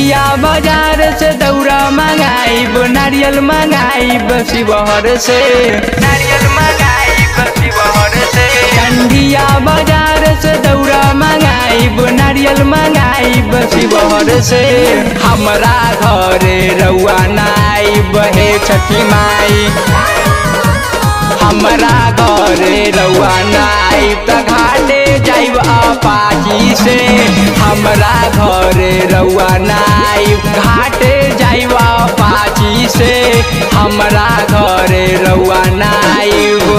चंडिया बाजार से दौरा मंगाइब नारियल मंगाइब शिवहर से नारियल मंगाइब शिवहर से चंडिया बाजार से दौरा मंगाइब नारियल मंगाइब शिवहर से हमरा घरे रउआ नाइब हे छठी माई हमरा घरे रउआ नाइब त घाटे जाइब अपाची से हमरा घरे रउआ नाइब घाटे जाइब अपाची से हमरा घरे रउआ नाइब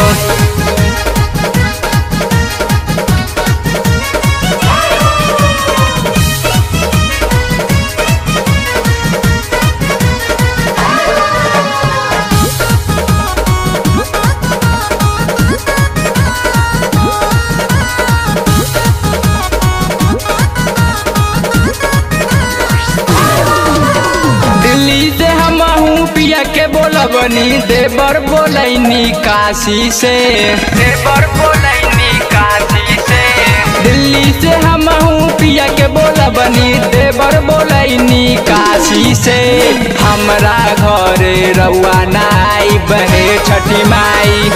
दिल्ली से हम पिया के बोलबनी देवर बोलैनी काशी से देवर बोलैनी काशी से दिल्ली से हम पिया के बोलबनी देवर बोलैनी काशी से हमरा घरे रउआ नाई बहे छठी माई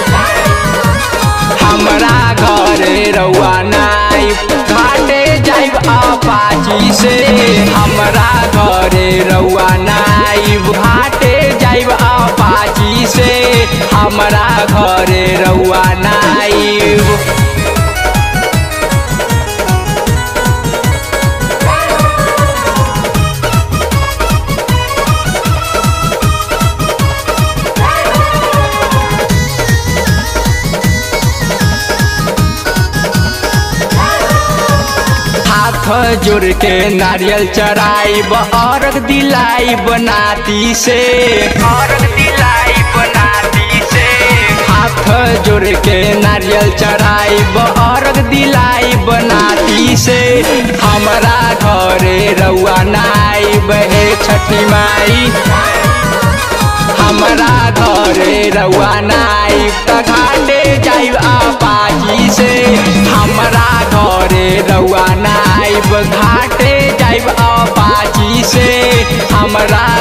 हमरा घरे रउआ नाई घाटे जाइब अपाची से हमरा घरे रउआ नाई घाटे जाइब अपाची से हमरा घरे रउआ नाई हाथ जोड़ के नारियल चढ़ाइब अर्घ दिलाइब नाती से अर्घ दिलाइब नाती से हाथ जोड़ के नारियल चढ़ाइब अर्घ दिलाइब नाती से हमरा घरे रउआ नाइब हे छठी माई हमरा घरे रउआ नाइब त घाटे जाइब अपाची से हमरा घरे रउआ नाइब घाटे जाइब अपाची से हमरा